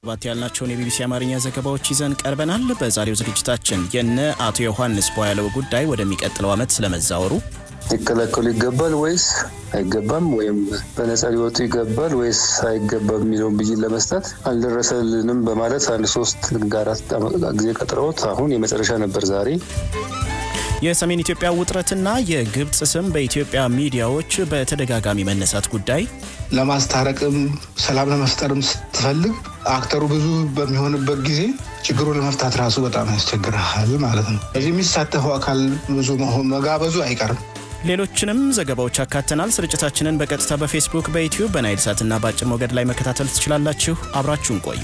ባት ያልናቸውን የቢቢሲ አማርኛ ዘገባዎች ይዘን ቀርበናል። በዛሬው ዝግጅታችን የነ አቶ ዮሐንስ ቧያለው ጉዳይ ወደሚቀጥለው ዓመት ስለመዛወሩ ሊከለከሉ ይገባል ወይስ አይገባም፣ ወይም በነጻ ሊወጡ ይገባል ወይስ አይገባም የሚለውን ብይን ለመስጠት አልደረሰልንም በማለት አንድ ሶስት አራት ጊዜ ቀጥረውት አሁን የመጨረሻ ነበር ዛሬ። የሰሜን ኢትዮጵያ ውጥረትና የግብፅ ስም በኢትዮጵያ ሚዲያዎች በተደጋጋሚ መነሳት ጉዳይ ለማስታረቅም ሰላም ለመፍጠርም ስትፈልግ አክተሩ ብዙ በሚሆንበት ጊዜ ችግሩን ለመፍታት ራሱ በጣም ያስቸግራል ማለት ነው። እዚህ የሚሳተፈው አካል ብዙ መጋበዙ አይቀርም። ሌሎችንም ዘገባዎች አካተናል። ስርጭታችንን በቀጥታ በፌስቡክ፣ በዩትዩብ፣ በናይል ሳትና በአጭር ሞገድ ላይ መከታተል ትችላላችሁ። አብራችሁን ቆዩ።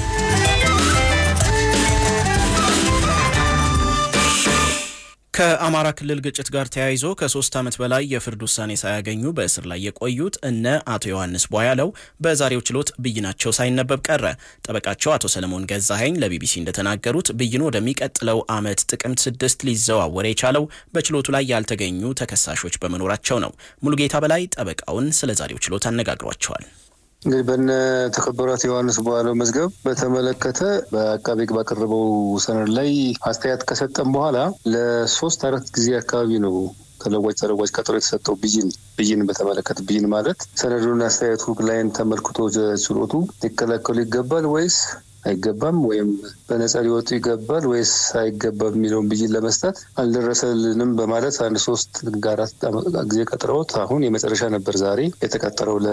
ከአማራ ክልል ግጭት ጋር ተያይዞ ከሶስት ዓመት በላይ የፍርድ ውሳኔ ሳያገኙ በእስር ላይ የቆዩት እነ አቶ ዮሐንስ ቧያለው በዛሬው ችሎት ብይናቸው ሳይነበብ ቀረ። ጠበቃቸው አቶ ሰለሞን ገዛኸኝ ለቢቢሲ እንደተናገሩት ብይኑ ወደሚቀጥለው ዓመት ጥቅምት ስድስት ሊዘዋወር የቻለው በችሎቱ ላይ ያልተገኙ ተከሳሾች በመኖራቸው ነው። ሙሉጌታ በላይ ጠበቃውን ስለ ዛሬው ችሎት አነጋግሯቸዋል። እንግዲህ በነ ተከበሯት ዮሐንስ ቧያለው መዝገብ በተመለከተ በአቃቤ ሕግ ባቀረበው ሰነድ ላይ አስተያየት ከሰጠም በኋላ ለሶስት አራት ጊዜ አካባቢ ነው ተለዋጭ ተለዋጭ ቀጠሮ የተሰጠው ብይን ብይን በተመለከተ ብይን ማለት ሰነዱን አስተያየቱ ላይን ተመልክቶ ችሎቱ ሊከለከሉ ይገባል ወይስ አይገባም ወይም በነጻ ሊወጡ ይገባል ወይስ አይገባም የሚለውን ብይን ለመስጠት አልደረሰልንም በማለት አንድ ሶስት አራት ጊዜ ቀጥረውት አሁን የመጨረሻ ነበር ዛሬ የተቀጠረው ለ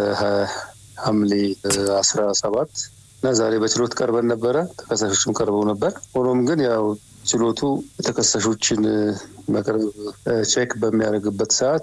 ሐምሌ አስራ ሰባት እና ዛሬ በችሎት ቀርበን ነበረ። ተከሳሾችም ቀርበው ነበር። ሆኖም ግን ያው ችሎቱ ተከሳሾችን መቅረብ ቼክ በሚያደርግበት ሰዓት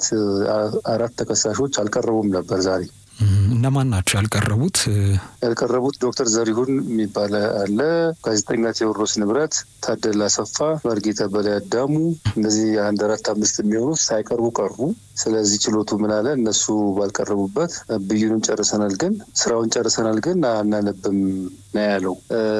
አራት ተከሳሾች አልቀረቡም ነበር ዛሬ። እነማን ናቸው ያልቀረቡት? ያልቀረቡት ዶክተር ዘሪሁን የሚባል አለ፣ ጋዜጠኛ ቴዎድሮስ ንብረት፣ ታደለ አሰፋ፣ መርጌታ በላይ አዳሙ፣ እነዚህ አንድ አራት አምስት የሚሆኑት ሳይቀርቡ ቀሩ። ስለዚህ ችሎቱ ምን አለ? እነሱ ባልቀረቡበት ብይኑን ጨርሰናል፣ ግን ስራውን ጨርሰናል፣ ግን አናነብም ነው ያለው።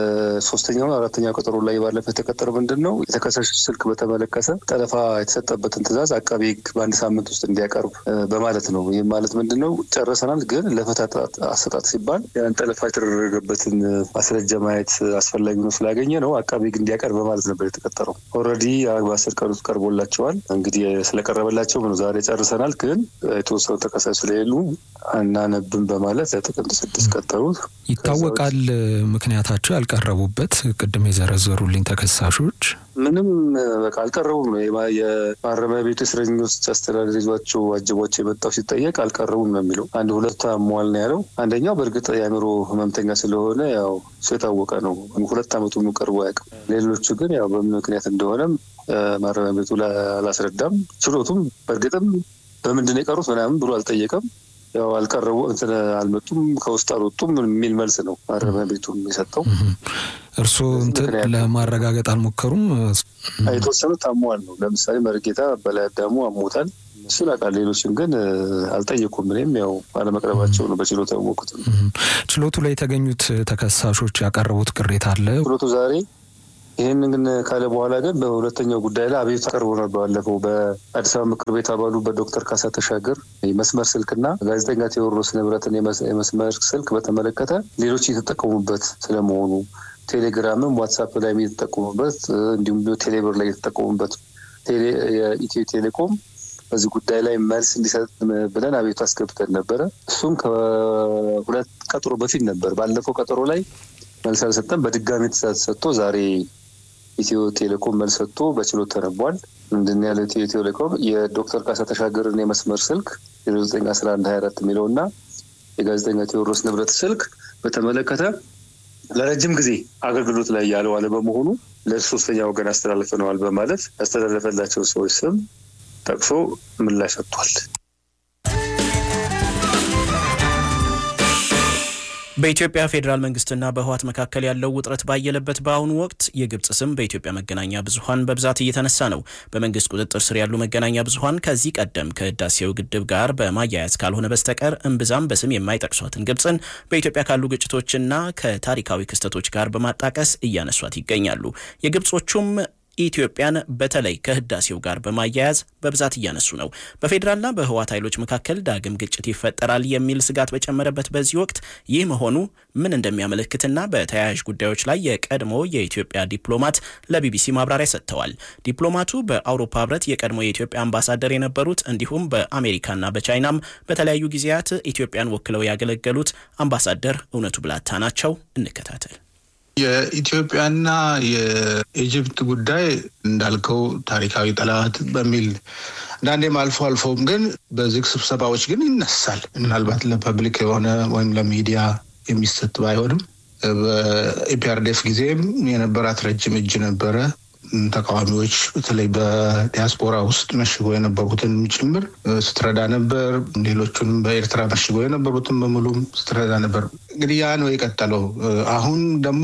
ሶስተኛው አራተኛው ቀጠሮ ላይ ባለፈ የተቀጠረ ምንድን ነው የተከሳሾች ስልክ በተመለከተ ጠለፋ የተሰጠበትን ትዕዛዝ አቃቤ ሕግ በአንድ ሳምንት ውስጥ እንዲያቀርብ በማለት ነው። ይህም ማለት ምንድን ነው ጨርሰናል ግን ለፍትህ አሰጣጥ ሲባል ያን ጠለፋ የተደረገበትን ማስረጃ ማየት አስፈላጊ ነው ስላገኘ ነው አቃቤ ሕግ እንዲያቀርብ በማለት ነበር የተቀጠረው። ኦልሬዲ በአስር ቀን ውስጥ ቀርቦላቸዋል። እንግዲህ ስለቀረበላቸው ነው ዛሬ ጨርሰናል፣ ግን የተወሰኑ ተከሳሽ ስለሌሉ አናነብም በማለት ጥቅምት ስድስት ቀጠሩት። ይታወቃል ምክንያታቸው ያልቀረቡበት ቅድም የዘረዘሩልኝ ተከሳሾች ምንም በቃ አልቀረቡም ነው። የማረሚያ ቤቱ እስረኞች አስተዳደር ይዟቸው አጅቧቸው የመጣው ሲጠየቅ አልቀረቡም ነው የሚለው። አንድ ሁለት አሟል ነው ያለው። አንደኛው በእርግጥ የአእምሮ ህመምተኛ ስለሆነ ያው እሱ የታወቀ ነው። ሁለት ዓመቱ ቀርቦ አያውቅም። ሌሎቹ ግን ያው በምን ምክንያት እንደሆነም ማረሚያ ቤቱ አላስረዳም። ችሎቱም በእርግጥም በምንድን ነው የቀሩት ምናምን ብሎ አልጠየቀም። ያው አልቀረቡ እንትን አልመጡም ከውስጥ አልወጡም የሚል መልስ ነው ማረሚያ ቤቱ የሰጠው። እርስዎ እንትን ለማረጋገጥ አልሞከሩም? የተወሰኑት አሟል ነው። ለምሳሌ መርጌታ በላይ አዳሙ አሞታል። እሱን አውቃለሁ። ሌሎችን ግን አልጠየቁም። እኔም ያው አለመቅረባቸው ነው በችሎቱ ያወቁት። ችሎቱ ላይ የተገኙት ተከሳሾች ያቀረቡት ቅሬታ አለ። ችሎቱ ዛሬ ይህን ግን ካለ በኋላ ግን በሁለተኛው ጉዳይ ላይ አቤቱታ ቀርቦ ነበር። ባለፈው በአዲስ አበባ ምክር ቤት አባሉ በዶክተር ካሳ ተሻገር የመስመር ስልክና ጋዜጠኛ ቴዎድሮስ ንብረትን የመስመር ስልክ በተመለከተ ሌሎች የተጠቀሙበት ስለመሆኑ ቴሌግራምም ዋትሳፕ ላይ የተጠቀሙበት እንዲሁም ቴሌብር ላይ የተጠቀሙበት የኢትዮ ቴሌኮም በዚህ ጉዳይ ላይ መልስ እንዲሰጥ ብለን አቤቱ አስገብተን ነበረ። እሱም ከሁለት ቀጠሮ በፊት ነበር። ባለፈው ቀጠሮ ላይ መልስ አልሰጠም። በድጋሚ ትዕዛዝ ሰጥቶ ዛሬ ኢትዮ ቴሌኮም መልስ ሰጥቶ በችሎት ተነቧል። ምንድን ያለው ኢትዮ ቴሌኮም የዶክተር ካሳ ተሻገርን የመስመር ስልክ ዜሮ ዘጠኝ አስራ አንድ ሀያ አራት የሚለው እና የጋዜጠኛ ቴዎድሮስ ንብረት ስልክ በተመለከተ ለረጅም ጊዜ አገልግሎት ላይ ያለው አለመሆኑ ለሶስተኛ ወገን አስተላልፈነዋል በማለት ያስተላለፈላቸው ሰዎች ስም ጠቅሶ ምላሽ ሰጥቷል። በኢትዮጵያ ፌዴራል መንግስትና በህወሓት መካከል ያለው ውጥረት ባየለበት በአሁኑ ወቅት የግብጽ ስም በኢትዮጵያ መገናኛ ብዙኃን በብዛት እየተነሳ ነው። በመንግስት ቁጥጥር ስር ያሉ መገናኛ ብዙኃን ከዚህ ቀደም ከህዳሴው ግድብ ጋር በማያያዝ ካልሆነ በስተቀር እምብዛም በስም የማይጠቅሷትን ግብጽን በኢትዮጵያ ካሉ ግጭቶችና ከታሪካዊ ክስተቶች ጋር በማጣቀስ እያነሷት ይገኛሉ። የግብጾቹም ኢትዮጵያን በተለይ ከህዳሴው ጋር በማያያዝ በብዛት እያነሱ ነው። በፌዴራልና በህወሓት ኃይሎች መካከል ዳግም ግጭት ይፈጠራል የሚል ስጋት በጨመረበት በዚህ ወቅት ይህ መሆኑ ምን እንደሚያመለክትና በተያያዥ ጉዳዮች ላይ የቀድሞ የኢትዮጵያ ዲፕሎማት ለቢቢሲ ማብራሪያ ሰጥተዋል። ዲፕሎማቱ በአውሮፓ ህብረት የቀድሞ የኢትዮጵያ አምባሳደር የነበሩት እንዲሁም በአሜሪካና በቻይናም በተለያዩ ጊዜያት ኢትዮጵያን ወክለው ያገለገሉት አምባሳደር እውነቱ ብላታ ናቸው። እንከታተል። የኢትዮጵያና የኢጅፕት ጉዳይ እንዳልከው ታሪካዊ ጠላት በሚል አንዳንዴም አልፎ አልፎም ግን በዝግ ስብሰባዎች ግን ይነሳል። ምናልባት ለፐብሊክ የሆነ ወይም ለሚዲያ የሚሰጥ ባይሆንም በኢፒአርዴፍ ጊዜም የነበራት ረጅም እጅ ነበረ። ተቃዋሚዎች በተለይ በዲያስፖራ ውስጥ መሽጎ የነበሩትን ጭምር ስትረዳ ነበር። ሌሎቹንም በኤርትራ መሽጎ የነበሩትን በሙሉም ስትረዳ ነበር። እንግዲህ ያ ነው የቀጠለው። አሁን ደግሞ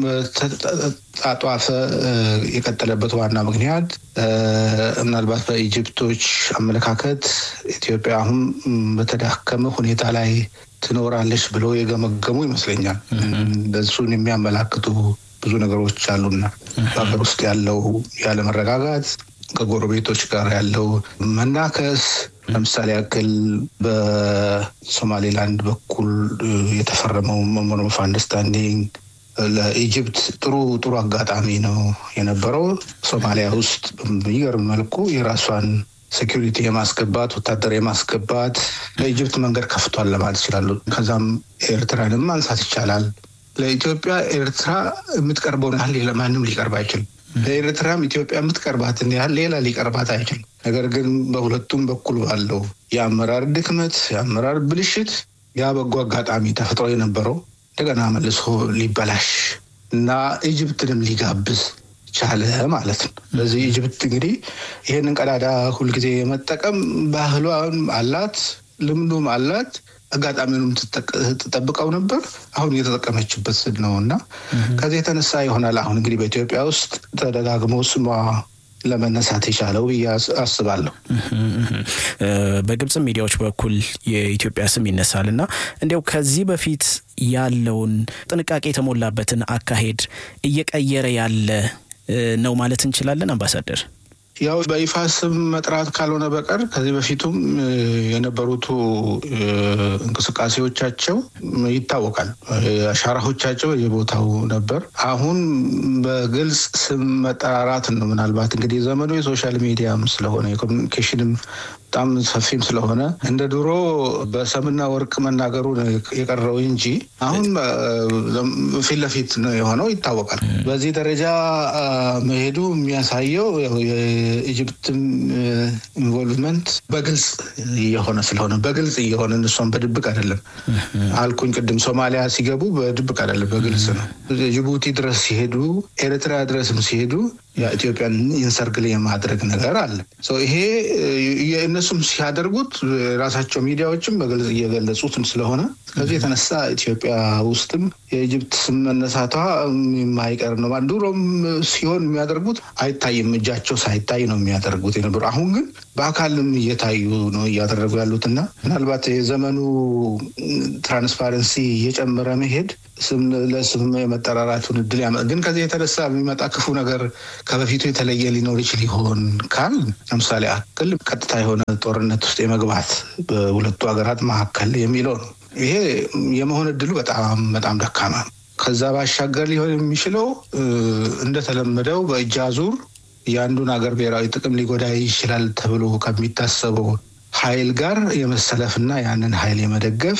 ተጣጧፈ የቀጠለበት ዋና ምክንያት ምናልባት በኢጅፕቶች አመለካከት ኢትዮጵያ አሁን በተዳከመ ሁኔታ ላይ ትኖራለች ብለው የገመገሙ ይመስለኛል። እሱን የሚያመላክቱ ብዙ ነገሮች አሉና በሀገር ውስጥ ያለው ያለመረጋጋት ከጎረቤቶች ጋር ያለው መናከስ ለምሳሌ ያክል በሶማሌላንድ በኩል የተፈረመው ሜሞራንደም ኦፍ አንደርስታንዲንግ ለኢጅፕት ጥሩ ጥሩ አጋጣሚ ነው የነበረው። ሶማሊያ ውስጥ በሚገርም መልኩ የራሷን ሴኪሪቲ የማስገባት ወታደር የማስገባት ለኢጅፕት መንገድ ከፍቷል ለማለት ይችላሉ። ከዛም ኤርትራንም ማንሳት ይቻላል። ለኢትዮጵያ ኤርትራ የምትቀርበውን ያህል ለማንም ሊቀርብ አይችልም። ለኤርትራም ኢትዮጵያ የምትቀርባትን ያህል ሌላ ሊቀርባት አይችልም። ነገር ግን በሁለቱም በኩል ባለው የአመራር ድክመት፣ የአመራር ብልሽት ያ በጎ አጋጣሚ ተፈጥሮ የነበረው እንደገና መልሶ ሊበላሽ እና ኢጅፕትንም ሊጋብዝ ቻለ ማለት ነው። ስለዚህ ኢጅፕት እንግዲህ ይህንን ቀዳዳ ሁልጊዜ የመጠቀም ባህሏም አላት፣ ልምዱም አላት። አጋጣሚውንም ትጠብቀው ነበር። አሁን እየተጠቀመችበት ነው እና ከዚህ የተነሳ ይሆናል አሁን እንግዲህ በኢትዮጵያ ውስጥ ተደጋግሞ ስሟ ለመነሳት የቻለው ብዬ አስባለሁ። በግብጽ ሚዲያዎች በኩል የኢትዮጵያ ስም ይነሳል እና እንዲያው ከዚህ በፊት ያለውን ጥንቃቄ የተሞላበትን አካሄድ እየቀየረ ያለ ነው ማለት እንችላለን አምባሳደር? ያው በይፋ ስም መጥራት ካልሆነ በቀር ከዚህ በፊቱም የነበሩት እንቅስቃሴዎቻቸው ይታወቃል። አሻራዎቻቸው የቦታው ነበር። አሁን በግልጽ ስም መጠራራት ነው። ምናልባት እንግዲህ ዘመኑ የሶሻል ሚዲያም ስለሆነ የኮሚኒኬሽንም በጣም ሰፊም ስለሆነ እንደ ድሮ በሰምና ወርቅ መናገሩ የቀረው እንጂ አሁን ፊት ለፊት የሆነው ይታወቃል። በዚህ ደረጃ መሄዱ የሚያሳየው የኢጅፕትም ኢንቮልቭመንት በግልጽ እየሆነ ስለሆነ በግልጽ እየሆነ እነሷን በድብቅ አይደለም አልኩኝ። ቅድም ሶማሊያ ሲገቡ በድብቅ አይደለም በግልጽ ነው። ጅቡቲ ድረስ ሲሄዱ፣ ኤርትራ ድረስም ሲሄዱ የኢትዮጵያን ኢንሰርግል የማድረግ ነገር አለ። ይሄ እነሱም ሲያደርጉት ራሳቸው ሚዲያዎችም በግልጽ እየገለጹትም ስለሆነ ከዚህ የተነሳ ኢትዮጵያ ውስጥም የኢጅፕት ስም መነሳቷ የማይቀር ነው። ድሮም ሲሆን የሚያደርጉት አይታይም፣ እጃቸው ሳይታይ ነው የሚያደርጉት የነበሩ። አሁን ግን በአካልም እየታዩ ነው እያደረጉ ያሉትና ምናልባት የዘመኑ ትራንስፓረንሲ እየጨመረ መሄድ ስም ለስም የመጠራራቱን እድል ያመ ግን ከዚህ የተነሳ የሚመጣ ክፉ ነገር ከበፊቱ የተለየ ሊኖር ይችል ይሆን ካል ለምሳሌ አክል ቀጥታ የሆነ ጦርነት ውስጥ የመግባት በሁለቱ ሀገራት መካከል የሚለው ነው። ይሄ የመሆን እድሉ በጣም በጣም ደካማ ነው። ከዛ ባሻገር ሊሆን የሚችለው እንደተለመደው በእጅ አዙር የአንዱን ሀገር ብሔራዊ ጥቅም ሊጎዳ ይችላል ተብሎ ከሚታሰበው ኃይል ጋር የመሰለፍና ያንን ኃይል የመደገፍ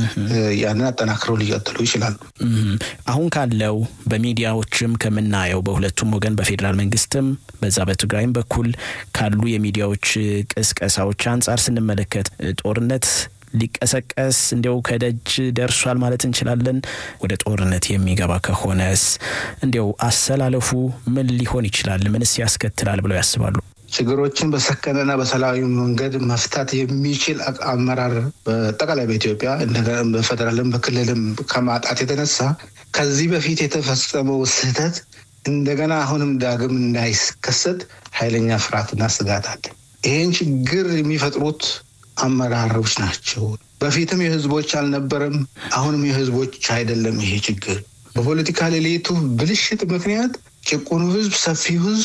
ያንን አጠናክረው ሊቀጥሉ ይችላሉ። አሁን ካለው በሚዲያዎችም ከምናየው በሁለቱም ወገን በፌዴራል መንግስትም በዛ በትግራይም በኩል ካሉ የሚዲያዎች ቅስቀሳዎች አንጻር ስንመለከት ጦርነት ሊቀሰቀስ እንዲያው ከደጅ ደርሷል ማለት እንችላለን። ወደ ጦርነት የሚገባ ከሆነስ እንዲያው አሰላለፉ ምን ሊሆን ይችላል? ምንስ ያስከትላል ብለው ያስባሉ? ችግሮችን በሰከነና በሰላማዊ መንገድ መፍታት የሚችል አመራር በጠቃላይ በኢትዮጵያ በፌደራልም በክልልም ከማጣት የተነሳ ከዚህ በፊት የተፈጸመው ስህተት እንደገና አሁንም ዳግም እንዳይከሰት ኃይለኛ ፍርሃትና ስጋት አለ። ይህን ችግር የሚፈጥሩት አመራሮች ናቸው። በፊትም የህዝቦች አልነበረም፣ አሁንም የህዝቦች አይደለም። ይሄ ችግር በፖለቲካ ሌሊቱ ብልሽት ምክንያት ጭቁኑ ህዝብ፣ ሰፊው ህዝብ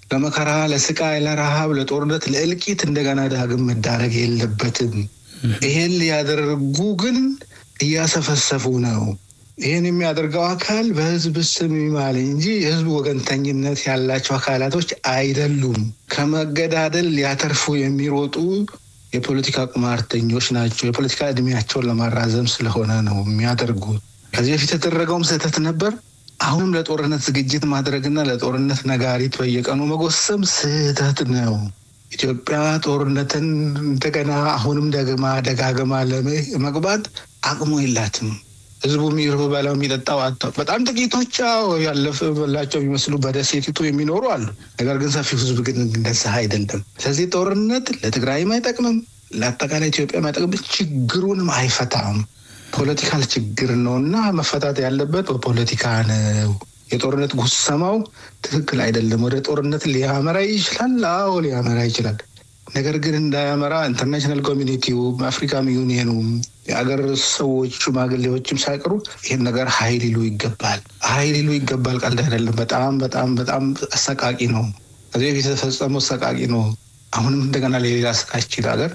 ለመከራ፣ ለስቃይ፣ ለረሃብ፣ ለጦርነት፣ ለእልቂት እንደገና ዳግም መዳረግ የለበትም። ይሄን ሊያደርጉ ግን እያሰፈሰፉ ነው። ይህን የሚያደርገው አካል በህዝብ ስም ይማል እንጂ የህዝብ ወገንተኝነት ያላቸው አካላቶች አይደሉም። ከመገዳደል ሊያተርፉ የሚሮጡ የፖለቲካ ቁማርተኞች ናቸው። የፖለቲካ እድሜያቸውን ለማራዘም ስለሆነ ነው የሚያደርጉት። ከዚህ በፊት የተደረገውም ስህተት ነበር። አሁንም ለጦርነት ዝግጅት ማድረግና ለጦርነት ነጋሪት በየቀኑ መጎሰም ስህተት ነው። ኢትዮጵያ ጦርነትን እንደገና አሁንም ደግማ ደጋግማ ለመግባት አቅሙ የላትም። ህዝቡ የሚበላው የሚጠጣው አጥተው በጣም ጥቂቶች ያለፈላቸው የሚመስሉ በደሴቲቱ የሚኖሩ አሉ። ነገር ግን ሰፊው ህዝብ ግን እንደዛ አይደለም። ስለዚህ ጦርነት ለትግራይም አይጠቅምም፣ ለአጠቃላይ ኢትዮጵያ አይጠቅምም፣ ችግሩንም አይፈታም። ፖለቲካል ችግር ነው እና መፈታት ያለበት በፖለቲካ ነው። የጦርነት ጉሰማው ትክክል አይደለም። ወደ ጦርነት ሊያመራ ይችላል። አዎ ሊያመራ ይችላል። ነገር ግን እንዳያመራ ኢንተርናሽናል ኮሚኒቲው አፍሪካም ዩኒየኑም የአገር ሰዎች ሽማግሌዎችም ሳይቀሩ ይህን ነገር ሀይል ይሉ ይገባል። ሀይል ይሉ ይገባል። ቀልድ አይደለም። በጣም በጣም በጣም አሰቃቂ ነው። ከዚህ በፊት የተፈጸመው አሰቃቂ ነው። አሁንም እንደገና ለሌላ ስቃችን ሀገር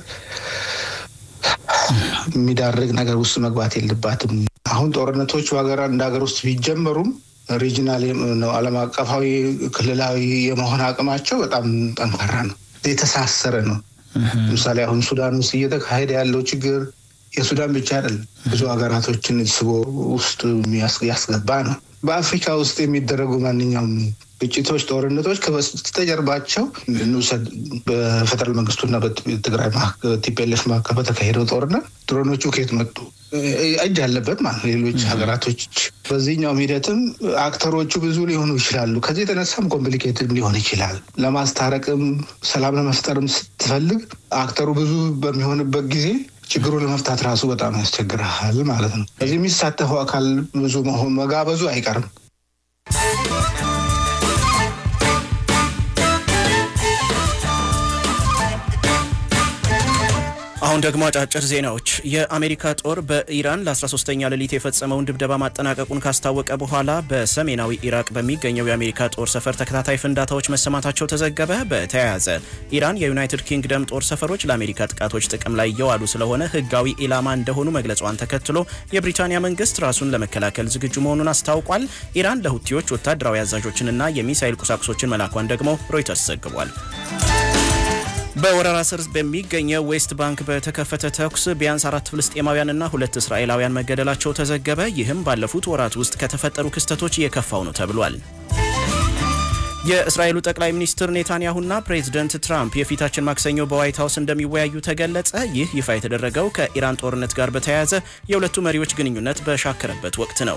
የሚዳርግ ነገር ውስጥ መግባት የለባትም። አሁን ጦርነቶች በሀገር እንደ ሀገር ውስጥ ቢጀመሩም ሪጂናል ነው ዓለም አቀፋዊ ክልላዊ የመሆን አቅማቸው በጣም ጠንካራ ነው፣ የተሳሰረ ነው። ለምሳሌ አሁን ሱዳን ውስጥ እየተካሄደ ያለው ችግር የሱዳን ብቻ አይደለም፣ ብዙ ሀገራቶችን ስቦ ውስጥ ያስገባ ነው። በአፍሪካ ውስጥ የሚደረጉ ማንኛውም ግጭቶች፣ ጦርነቶች ከበስተጀርባቸው እንውሰድ። በፌደራል መንግስቱና በትግራይ ቲፒኤልኤፍ መካከል በተካሄደው ጦርነት ድሮኖቹ ከየት መጡ? እጅ አለበት ማለት ሌሎች ሀገራቶች። በዚህኛውም ሂደትም አክተሮቹ ብዙ ሊሆኑ ይችላሉ። ከዚህ የተነሳም ኮምፕሊኬትድ ሊሆን ይችላል። ለማስታረቅም ሰላም ለመፍጠርም ስትፈልግ አክተሩ ብዙ በሚሆንበት ጊዜ ችግሩ ለመፍታት ራሱ በጣም ያስቸግርሃል ማለት ነው። ከዚህ የሚሳተፈው አካል ብዙ መሆን መጋበዙ አይቀርም። አሁን ደግሞ አጫጭር ዜናዎች። የአሜሪካ ጦር በኢራን ለ13ኛ ሌሊት የፈጸመውን ድብደባ ማጠናቀቁን ካስታወቀ በኋላ በሰሜናዊ ኢራቅ በሚገኘው የአሜሪካ ጦር ሰፈር ተከታታይ ፍንዳታዎች መሰማታቸው ተዘገበ። በተያያዘ ኢራን የዩናይትድ ኪንግደም ጦር ሰፈሮች ለአሜሪካ ጥቃቶች ጥቅም ላይ እየዋሉ ስለሆነ ሕጋዊ ኢላማ እንደሆኑ መግለጿን ተከትሎ የብሪታንያ መንግስት ራሱን ለመከላከል ዝግጁ መሆኑን አስታውቋል። ኢራን ለሁቲዎች ወታደራዊ አዛዦችንና የሚሳይል ቁሳቁሶችን መላኳን ደግሞ ሮይተርስ ዘግቧል። በወረራ ስር በሚገኘው ዌስት ባንክ በተከፈተ ተኩስ ቢያንስ አራት ፍልስጤማውያንና ሁለት እስራኤላውያን መገደላቸው ተዘገበ። ይህም ባለፉት ወራት ውስጥ ከተፈጠሩ ክስተቶች የከፋው ነው ተብሏል። የእስራኤሉ ጠቅላይ ሚኒስትር ኔታንያሁና ፕሬዚደንት ትራምፕ የፊታችን ማክሰኞ በዋይት ሀውስ እንደሚወያዩ ተገለጸ። ይህ ይፋ የተደረገው ከኢራን ጦርነት ጋር በተያያዘ የሁለቱ መሪዎች ግንኙነት በሻከረበት ወቅት ነው።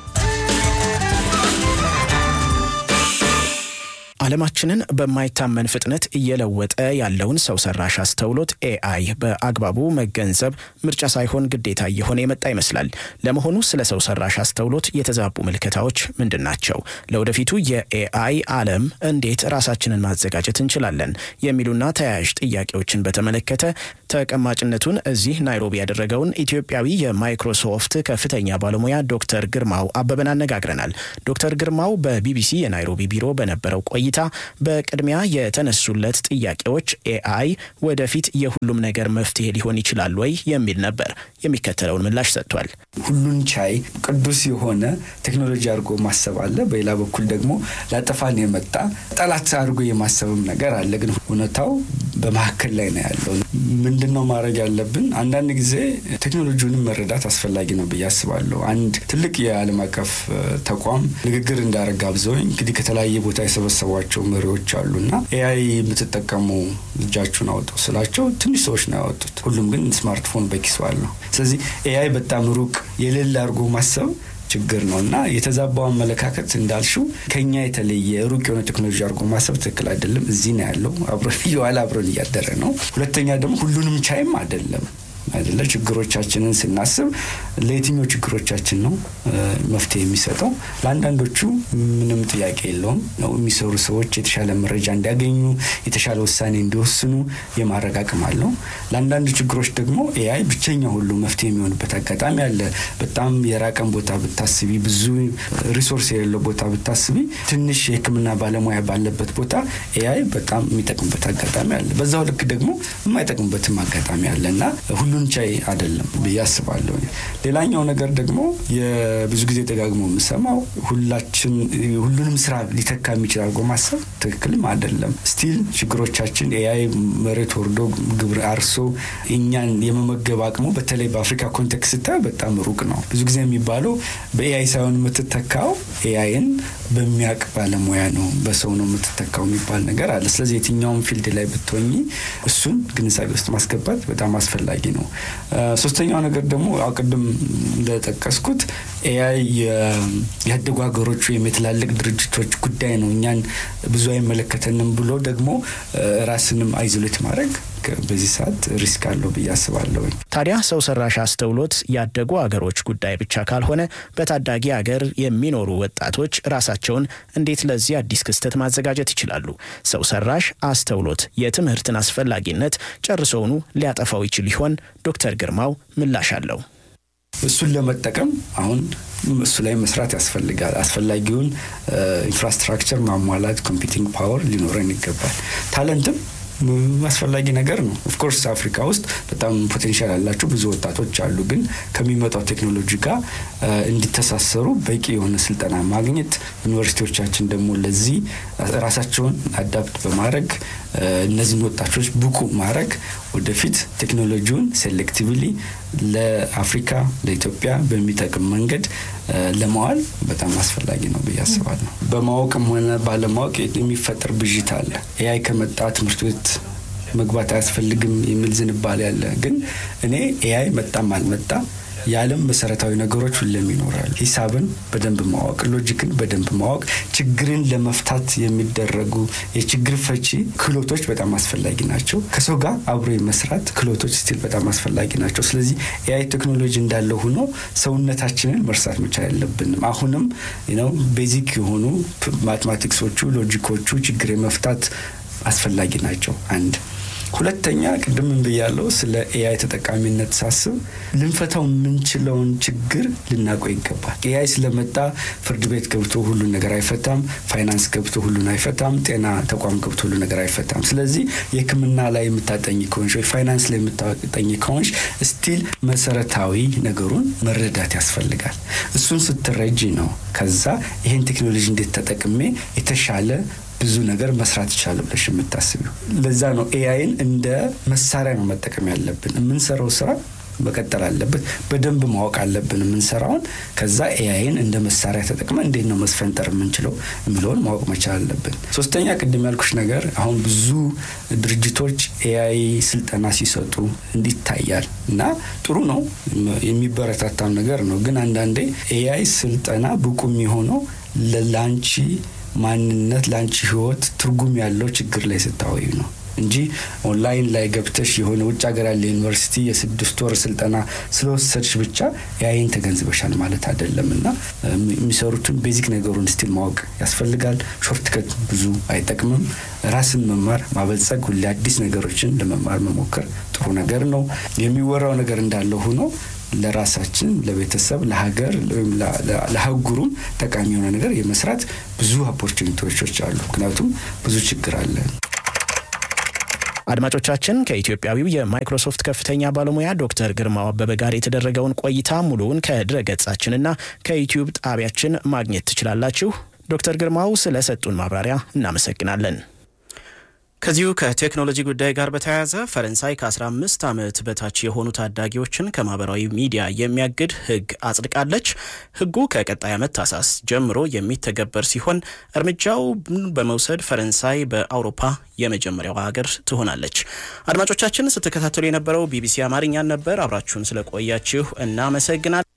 ዓለማችንን በማይታመን ፍጥነት እየለወጠ ያለውን ሰው ሰራሽ አስተውሎት ኤአይ በአግባቡ መገንዘብ ምርጫ ሳይሆን ግዴታ እየሆነ የመጣ ይመስላል። ለመሆኑ ስለ ሰው ሰራሽ አስተውሎት የተዛቡ ምልከታዎች ምንድን ናቸው? ለወደፊቱ የኤአይ ዓለም እንዴት ራሳችንን ማዘጋጀት እንችላለን? የሚሉና ተያያዥ ጥያቄዎችን በተመለከተ ተቀማጭነቱን እዚህ ናይሮቢ ያደረገውን ኢትዮጵያዊ የማይክሮሶፍት ከፍተኛ ባለሙያ ዶክተር ግርማው አበበን አነጋግረናል። ዶክተር ግርማው በቢቢሲ የናይሮቢ ቢሮ በነበረው ቆይታ በቅድሚያ የተነሱለት ጥያቄዎች ኤአይ ወደፊት የሁሉም ነገር መፍትሄ ሊሆን ይችላል ወይ የሚል ነበር። የሚከተለውን ምላሽ ሰጥቷል። ሁሉን ቻይ ቅዱስ የሆነ ቴክኖሎጂ አድርጎ ማሰብ አለ። በሌላ በኩል ደግሞ ላጠፋን የመጣ ጠላት አድርጎ የማሰብም ነገር አለ። ግን እውነታው በመካከል ላይ ነው ያለው። ምንድን ነው ማድረግ ያለብን? አንዳንድ ጊዜ ቴክኖሎጂውንም መረዳት አስፈላጊ ነው ብዬ አስባለሁ። አንድ ትልቅ የዓለም አቀፍ ተቋም ንግግር እንዳረጋ ብዘውኝ እንግዲህ ከተለያየ ቦታ የሰበሰቧቸው መሪዎች አሉ እና ኤአይ የምትጠቀሙ እጃችሁን አውጡ ስላቸው ትንሽ ሰዎች ነው ያወጡት። ሁሉም ግን ስማርትፎን በኪሱ አለው። ስለዚህ ኤአይ በጣም ሩቅ የሌለ አድርጎ ማሰብ ችግር ነው እና የተዛባው አመለካከት እንዳልሽው ከኛ የተለየ ሩቅ የሆነ ቴክኖሎጂ አድርጎ ማሰብ ትክክል አይደለም። እዚህ ነው ያለው፣ አብሮን እየዋለ አብሮን እያደረ ነው። ሁለተኛ ደግሞ ሁሉንም ቻይም አይደለም። አይደለ? ችግሮቻችንን ስናስብ ለየትኛው ችግሮቻችን ነው መፍትሄ የሚሰጠው? ለአንዳንዶቹ ምንም ጥያቄ የለውም ነው የሚሰሩ ሰዎች የተሻለ መረጃ እንዲያገኙ የተሻለ ውሳኔ እንዲወስኑ የማድረግ አቅም አለው። ለአንዳንድ ችግሮች ደግሞ ኤአይ ብቸኛ ሁሉ መፍትሄ የሚሆንበት አጋጣሚ አለ። በጣም የራቀን ቦታ ብታስቢ፣ ብዙ ሪሶርስ የሌለው ቦታ ብታስቢ፣ ትንሽ የሕክምና ባለሙያ ባለበት ቦታ ኤአይ በጣም የሚጠቅምበት አጋጣሚ አለ። በዛው ልክ ደግሞ የማይጠቅምበትም አጋጣሚ አለ እና ሁሉን ቻይ አይደለም ብዬ አስባለሁ። ሌላኛው ነገር ደግሞ የብዙ ጊዜ ደጋግሞ የምሰማው ሁላችን ሁሉንም ስራ ሊተካ የሚችል አድርጎ ማሰብ ትክክልም አይደለም። ስቲል ችግሮቻችን ኤአይ መሬት ወርዶ ግብር አርሶ እኛን የመመገብ አቅሙ በተለይ በአፍሪካ ኮንቴክስት ስታይ በጣም ሩቅ ነው። ብዙ ጊዜ የሚባለው በኤአይ ሳይሆን የምትተካው ኤአይን በሚያውቅ ባለሙያ ነው፣ በሰው ነው የምትተካው የሚባል ነገር አለ። ስለዚህ የትኛውም ፊልድ ላይ ብትሆኚ እሱን ግንዛቤ ውስጥ ማስገባት በጣም አስፈላጊ ነው። ሶስተኛው ነገር ደግሞ ቅድም እንደጠቀስኩት ኤአይ ያደጉ ሀገሮች ወይም የትላልቅ ድርጅቶች ጉዳይ ነው፣ እኛን ብዙ አይመለከተንም ብሎ ደግሞ ራስንም አይዞሌት ማድረግ በዚህ ሰዓት ሪስክ አለው ብዬ አስባለሁ። ታዲያ ሰው ሰራሽ አስተውሎት ያደጉ አገሮች ጉዳይ ብቻ ካልሆነ በታዳጊ አገር የሚኖሩ ወጣቶች ራሳቸውን እንዴት ለዚህ አዲስ ክስተት ማዘጋጀት ይችላሉ? ሰው ሰራሽ አስተውሎት የትምህርትን አስፈላጊነት ጨርሶውኑ ሊያጠፋው ይችል ይሆን? ዶክተር ግርማው ምላሽ አለው። እሱን ለመጠቀም አሁን እሱ ላይ መስራት ያስፈልጋል። አስፈላጊውን ኢንፍራስትራክቸር ማሟላት፣ ኮምፒውቲንግ ፓወር ሊኖረን ይገባል። ታለንትም አስፈላጊ ነገር ነው። ኦፍኮርስ አፍሪካ ውስጥ በጣም ፖቴንሻል ያላቸው ብዙ ወጣቶች አሉ። ግን ከሚመጣው ቴክኖሎጂ ጋር እንዲተሳሰሩ በቂ የሆነ ስልጠና ማግኘት፣ ዩኒቨርሲቲዎቻችን ደግሞ ለዚህ ራሳቸውን አዳፕት በማድረግ እነዚህን ወጣቶች ብቁ ማድረግ ወደፊት ቴክኖሎጂውን ሴሌክቲቭሊ ለአፍሪካ ለኢትዮጵያ በሚጠቅም መንገድ ለማዋል በጣም አስፈላጊ ነው ብዬ አስባለሁ። በማወቅም ሆነ ባለማወቅ የሚፈጠር ብዥታ አለ። ኤአይ ከመጣ ትምህርት ቤት መግባት አያስፈልግም የሚል ዝንባሌ አለ። ግን እኔ ኤአይ መጣም አልመጣ የዓለም መሰረታዊ ነገሮች ሁሌም ይኖራል። ሂሳብን በደንብ ማወቅ፣ ሎጂክን በደንብ ማወቅ፣ ችግርን ለመፍታት የሚደረጉ የችግር ፈቺ ክህሎቶች በጣም አስፈላጊ ናቸው። ከሰው ጋር አብሮ የመስራት ክህሎቶች ስቲል በጣም አስፈላጊ ናቸው። ስለዚህ ኤአይ ቴክኖሎጂ እንዳለ ሆኖ ሰውነታችንን መርሳት መቻል የለብንም። አሁንም ነው ቤዚክ የሆኑ ማቴማቲክሶቹ፣ ሎጂኮቹ ችግር የመፍታት አስፈላጊ ናቸው። አንድ ሁለተኛ ቅድም ብያለው ስለ ኤአይ ተጠቃሚነት ሳስብ ልንፈታው የምንችለውን ችግር ልናውቀው ይገባል። ኤአይ ስለመጣ ፍርድ ቤት ገብቶ ሁሉን ነገር አይፈታም። ፋይናንስ ገብቶ ሁሉን አይፈታም። ጤና ተቋም ገብቶ ሁሉ ነገር አይፈታም። ስለዚህ የሕክምና ላይ የምታጠኝ ከሆንሽ ወይ ፋይናንስ ላይ የምታጠኝ ከሆንሽ ስቲል መሰረታዊ ነገሩን መረዳት ያስፈልጋል። እሱን ስትረጂ ነው ከዛ ይሄን ቴክኖሎጂ እንዴት ተጠቅሜ የተሻለ ብዙ ነገር መስራት ይቻላል ብለሽ የምታስቢው። ለዛ ነው ኤአይን እንደ መሳሪያ ነው መጠቀም ያለብን። የምንሰራው ስራ መቀጠል አለበት። በደንብ ማወቅ አለብን የምንሰራውን። ከዛ ኤአይን እንደ መሳሪያ ተጠቅመን እንዴት ነው መስፈንጠር የምንችለው የሚለውን ማወቅ መቻል አለብን። ሶስተኛ ቅድም ያልኩሽ ነገር አሁን ብዙ ድርጅቶች ኤአይ ስልጠና ሲሰጡ እንዲታያል እና ጥሩ ነው፣ የሚበረታታም ነገር ነው። ግን አንዳንዴ ኤአይ ስልጠና ብቁ የሚሆነው ለላንቺ ማንነት ለአንቺ ህይወት ትርጉም ያለው ችግር ላይ ስታወዩ ነው እንጂ ኦንላይን ላይ ገብተሽ የሆነ ውጭ ሀገር ያለ ዩኒቨርሲቲ የስድስት ወር ስልጠና ስለወሰድሽ ብቻ ያይን ተገንዝበሻል ማለት አይደለም እና የሚሰሩትን ቤዚክ ነገሩን ስቲል ማወቅ ያስፈልጋል። ሾርትከት ብዙ አይጠቅምም። ራስን መማር ማበልጸግ፣ ሁሌ አዲስ ነገሮችን ለመማር መሞከር ጥሩ ነገር ነው። የሚወራው ነገር እንዳለ ሆኖ ለራሳችን ለቤተሰብ፣ ለሀገር ወይም ለሀጉሩም ጠቃሚ የሆነ ነገር የመስራት ብዙ ኦፖርቹኒቲዎች አሉ። ምክንያቱም ብዙ ችግር አለ። አድማጮቻችን ከኢትዮጵያዊው የማይክሮሶፍት ከፍተኛ ባለሙያ ዶክተር ግርማው አበበ ጋር የተደረገውን ቆይታ ሙሉውን ከድረ ገጻችንና ከዩቲዩብ ጣቢያችን ማግኘት ትችላላችሁ። ዶክተር ግርማው ስለሰጡን ማብራሪያ እናመሰግናለን። ከዚሁ ከቴክኖሎጂ ጉዳይ ጋር በተያያዘ ፈረንሳይ ከ15 ዓመት በታች የሆኑ ታዳጊዎችን ከማህበራዊ ሚዲያ የሚያግድ ሕግ አጽድቃለች። ሕጉ ከቀጣይ ዓመት ታህሳስ ጀምሮ የሚተገበር ሲሆን እርምጃው በመውሰድ ፈረንሳይ በአውሮፓ የመጀመሪያዋ ሀገር ትሆናለች። አድማጮቻችን ስትከታተሉ የነበረው ቢቢሲ አማርኛን ነበር። አብራችሁን ስለቆያችሁ እናመሰግናል።